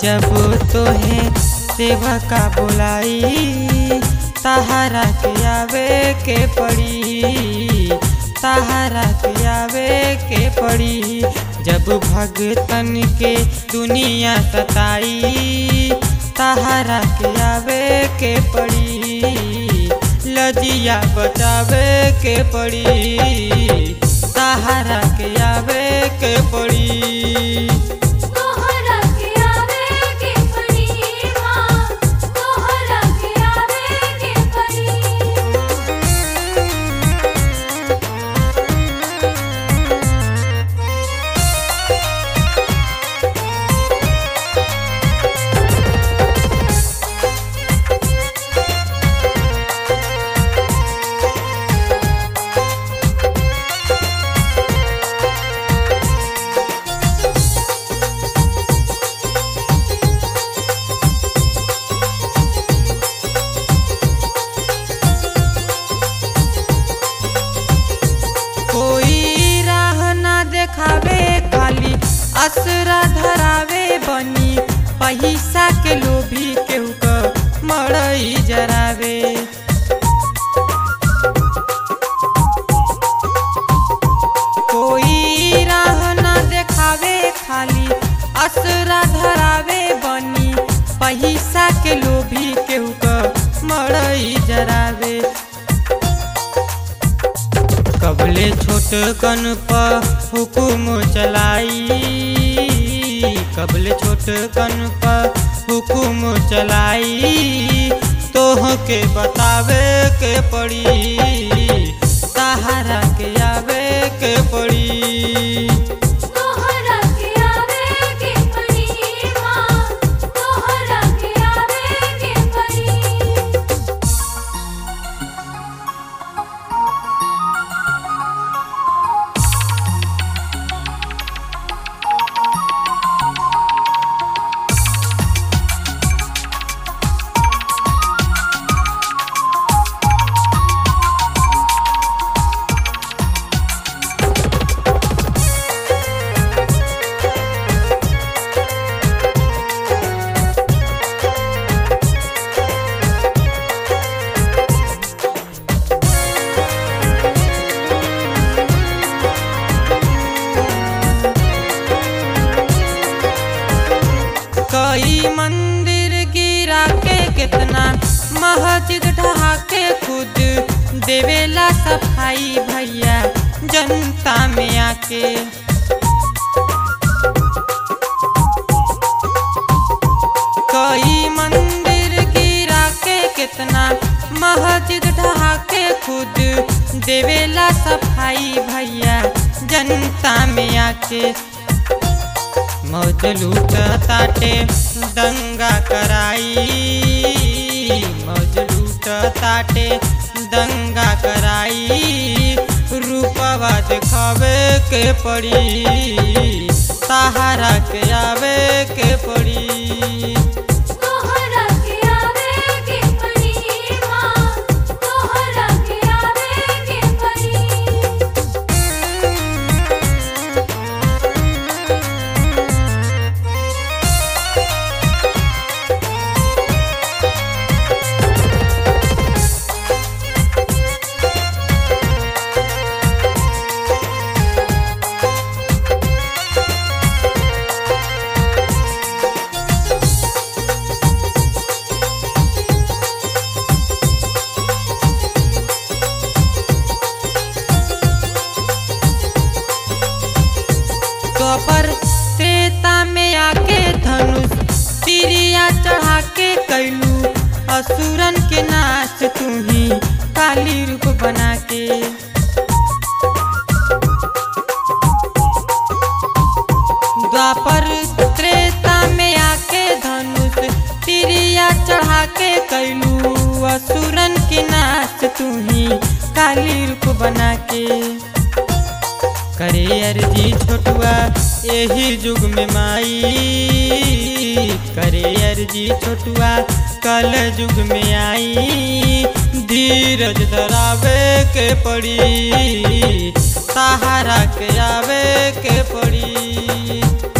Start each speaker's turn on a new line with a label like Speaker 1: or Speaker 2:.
Speaker 1: जब तोहे सेवका बोलाई तहारा के आवे के पड़ी तहारा के आवे के पड़ी जब भगतन के दुनिया सताई तहारा के आवे के पड़ी लजिया बचावे के पड़ी तहारा के आवे के पड़ी
Speaker 2: तोहरा के आवे के पड़ी माँ तोहरा के आवे के पड़ी
Speaker 1: कोई राह ना देखावे खाली असरा धरावे बनी पैसा के लोभी केहू क मड़ई जरावे कोई राह ना देखावे खाली असरा धरावे बनी पैसा के लोभी केहू क मड़ई जरावे कबले छोट कन पर हुकुम चलाई कबले छोट कन पर हुकुम चलाई तोह के बतावे के पड़ी सहारा के आवे के पड़ी
Speaker 2: तोहरा के आवे के पड़ी माँ तोहरा के आवे के पड़ी
Speaker 1: कई मंदिर गिरा के कितना मस्जिद ढहा के खुद देवेला सफाई भैया जनता में आके कई मंदिर गिरा के कितना मस्जिद ढहा के खुद देवेला सफाई भैया जनता में आके मौज लूट ताटे दंगा कराई मौज लूट ताटे दंगा कराई रूपवा दिखावे के पड़ी सहारा के आवे के पड़ी
Speaker 2: तोहरा के आवे के पड़ी माँ तोहरा के आवे के पड़ी
Speaker 1: द्वापर त्रेता में आके धनुष तिरिया चढ़ा के कैलू असुरन के नाच तू ही काली रूप बना के द्वापर त्रेता में आके धनुष तिरिया चढ़ा के कैलू असुरन के नाच तू ही काली रूप बना के करे अर्जी छोटुआ यही युग में माई करे अर्जी छोटुआ कल युग में आई धीरज धरावे के पड़ी सहारा के आवे के पड़ी